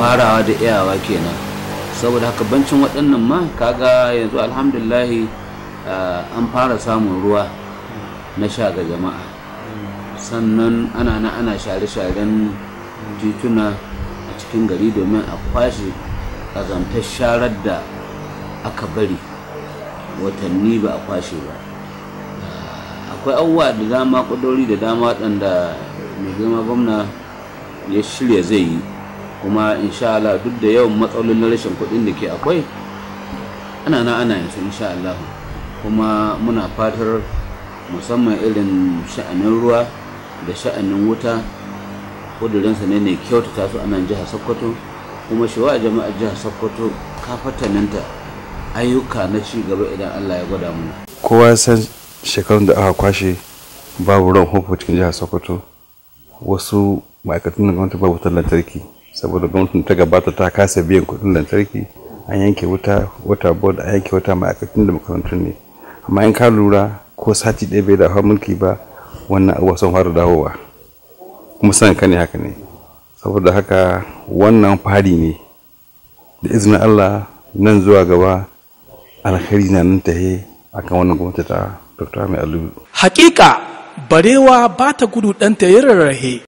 farawa da iyawa kenan saboda haka bancin waɗannan ma kaga yanzu alhamdulahi an fara samun ruwa na sha ga jama'a sannan ana na ana share-sharen tituna a cikin gari domin a kwashe ƙazantar sharar da aka bari watanni ba a kwashe ba akwai abubuwa da dama kudori da dama waɗanda mai girma gwamna ya shirya zai yi kuma insha Allah duk da yawan matsalolin rashin kuɗin da ke akwai ana na ana yanzu insha Allah kuma muna fatar musamman irin sha'anin ruwa da sha'anin wuta kudurinsa ne ne kyautata su a nan jihar sokoto kuma shi wa jama'ar jihar sokoto kafataninta ayyuka na ci gaba idan allah ya gwada mu kowa san shekarun da aka kwashe babu ruwan famfo cikin jihar sokoto wasu ma'aikatan gwamnati babu wutar lantarki saboda gwamnatin ta gabata ta kasa biyan kuɗin lantarki an yanke wuta wata board an yanke wata ma'aikatan da makarantun ne amma in ka lura ko sati ɗaya bai da mulki ba wannan abubuwa sun fara dawowa kuma sanin ka ne haka ne saboda haka wannan fari ne da izinin allah nan zuwa gaba alkhairi na nan tahe akan wannan gwamnati ta dr mai alu hakika barewa ba ta gudu ɗanta ya rarrahe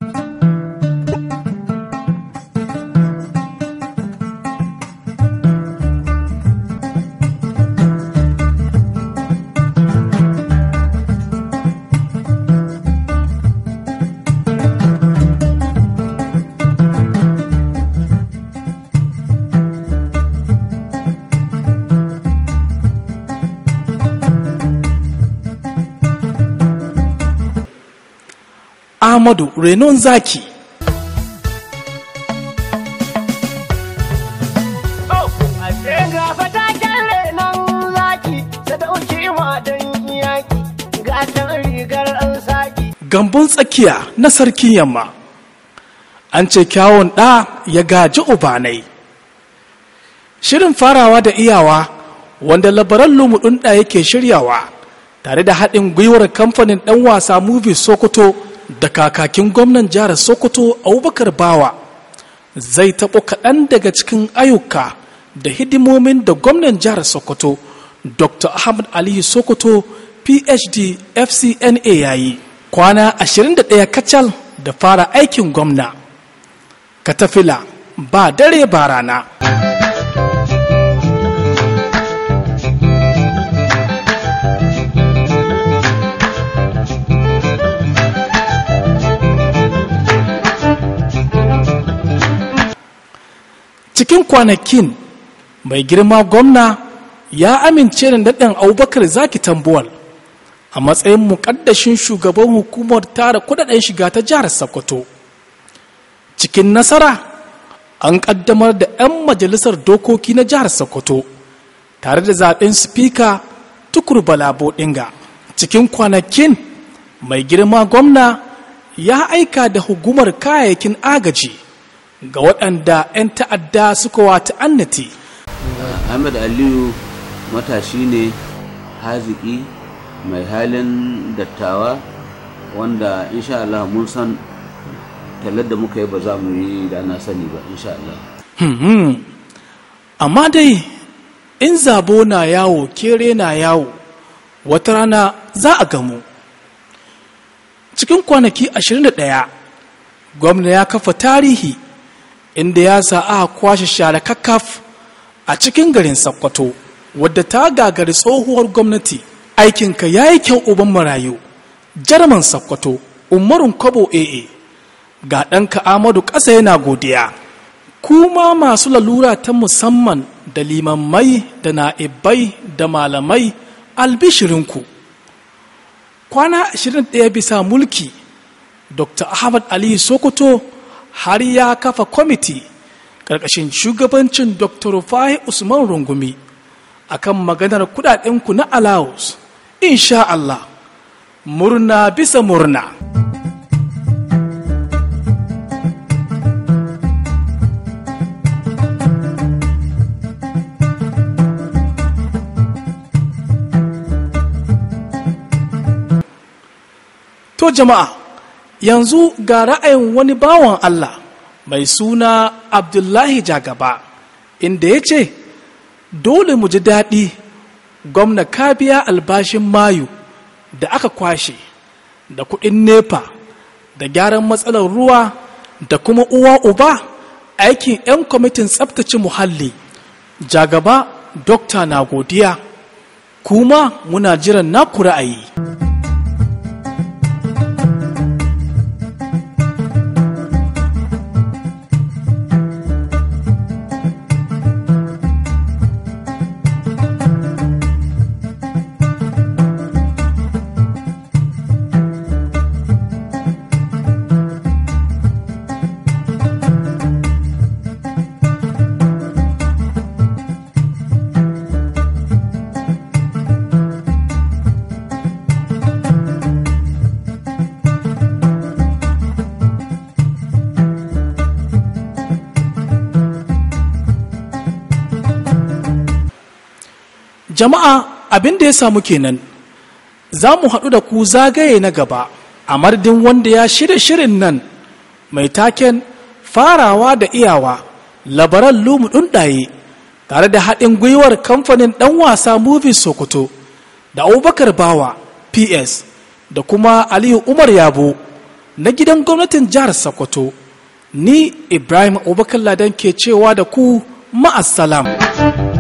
Ahmadu Renon Zaki. Gambun tsakiya na sarkin yamma an ce kyawun ɗa ya gaji ubanai. Shirin farawa da iyawa wanda labaran lumudun ɗa yake shiryawa tare da haɗin gwiwar kamfanin ɗan wasa movie Sokoto da kakakin gwamnan jihar sokoto abubakar bawa zai taɓo kaɗan daga cikin ayyuka da hidimomin da gwamnan jihar sokoto dr ahmad aliyu sokoto phd fcna ya yi kwana 21 kacal da fara aikin gwamna katafila ba dare ba rana cikin kwanakin mai girma gwamna ya amince da daɗin abubakar zaki tambuwal a matsayin muƙaddashin shugaban hukumar tara kudaden shiga ta jihar sokoto cikin nasara an ƙaddamar da 'yan majalisar dokoki na jihar sokoto tare da zaɓen spika tukur balabo ɗinga cikin kwanakin mai girma gwamna ya aika da hukumar kayayyakin agaji ga waɗanda 'yan ta'adda suka wata annati. ahmed aliyu matashi ne haziki mai halin dattawa wanda insha Allah mun san tallar da muka yi ba za mu yi da na sani ba insha Allah. amma dai in zabo na yawo kere na yawo wata rana za a gamu cikin kwanaki 21 gwamna ya kafa tarihi inda ya sa aka kwashe share kakkaf a cikin garin Sokoto wadda ta gagari tsohuwar gwamnati aikinka ya yi kyau uban marayu jarman Sokoto umarun kwabo AA ga ɗanka Amadu ƙasa yana godiya kuma masu lalura ta musamman da limammai da na'ibai da malamai albishirinku kwana 21 bisa mulki dr ahmad ali sokoto har ya kafa kwamiti ƙarƙashin shugabancin dr rufai usman rungumi akan maganar kudadenku na allowance insha Allah murna bisa murna to jama'a yanzu ga ra'ayin wani bawan Allah mai suna abdullahi jagaba inda ya ce dole mu ji daɗi gwamna ka biya albashin mayu da aka kwashe da kuɗin nepa da gyaran matsalar ruwa da kuma uwa uba aikin 'yan kwamitin tsabtace muhalli jagaba dokta na godiya kuma muna jiran naku ra'ayi jama'a abin da ya samu kenan za mu haɗu da ku zagaye na gaba a mardin wanda ya shirya shirin nan mai taken farawa da iyawa labaran lumu ɗunɗaye tare da haɗin gwiwar kamfanin ɗan wasa movies sokoto da abubakar bawa ps da kuma aliyu umar yabo na gidan gwamnatin jihar sokoto ni ibrahim abubakar ladan ke cewa da ku ma'assalam.